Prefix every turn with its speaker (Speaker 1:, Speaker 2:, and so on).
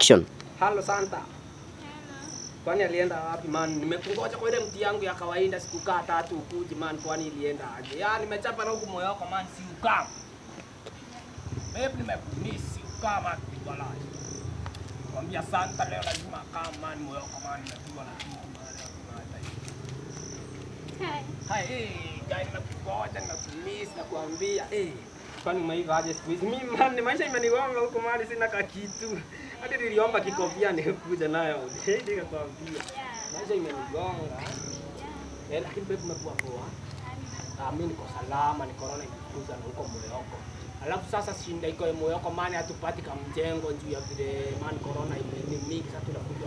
Speaker 1: Action.
Speaker 2: Halo Santa. Kwani alienda wapi man? Nimekungoja kwa ile mti yangu ya kawaida sikukaa tatu ukuje man, kwani ilienda aje? Ya nimechapa na huku moyo wako man, si ukaa. Babe nimekumisi ukaa man wala. Kwambia Santa leo lazima kaa man, moyo wako man, najua na kitu man. Hai, eh, guy nimekungoja nimekumisi na kuambia eh kwani umeiva aje siku hizi? Mimi man, maisha imenigonga huko man, sina ka kitu. Hadi niliomba kikofia nikuja nayo. Ndio nikakwambia. Maisha imenigonga. Eh, lakini babe umekuwa poa. Ah, mimi niko salama, ni corona imekuza na huko Moyoko. Alafu sasa shinda iko Moyoko maana hatupati kamjengo juu ya vile man corona imeni mingi sasa tunakuja